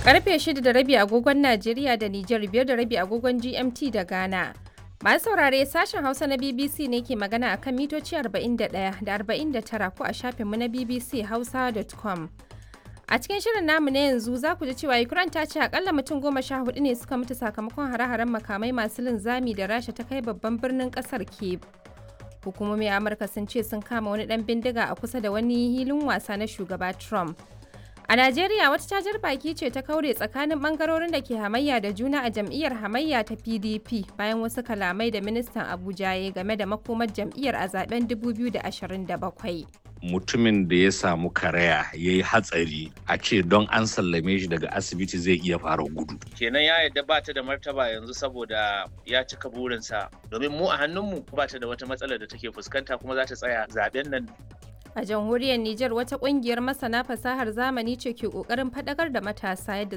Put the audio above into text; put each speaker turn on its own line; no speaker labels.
Karfe 6 da rabi agogon Najeriya da Nijar biyar da rabi agogon GMT da Ghana. Masu saurare sashen Hausa na BBC ne ke magana akan mitoci 41 da 49 ko a shafinmu na BBC Hausa.com. A cikin shirin namu na yanzu za ku ji cewa Ukraine ta ce akalla mutum goma sha hudu ne suka mutu sakamakon hare-haren makamai masu linzami da Rasha ta kai babban birnin kasar Kyiv. Hukumomin Amurka sun ce sun kama wani dan bindiga a kusa da wani hilin wasa na shugaba Trump. A Najeriya wata cajar baki ce ta kaure tsakanin bangarorin da ke hamayya da juna a jam'iyyar hamayya ta PDP bayan wasu kalamai da ministan Abuja ya game da makomar jam'iyyar a zaben 2027.
mutumin da ya samu karaya ya yi hatsari a ce don an sallame shi daga asibiti zai iya fara gudu.
kenan ya yadda ba ta da martaba yanzu saboda ya cika burinsa domin mu a hannunmu ba ta da wata matsalar da take fuskanta kuma za ta tsaya zaben nan
A jamhuriyar Nijar wata kungiyar masana fasahar zamani ce ke kokarin fadakar da matasa yadda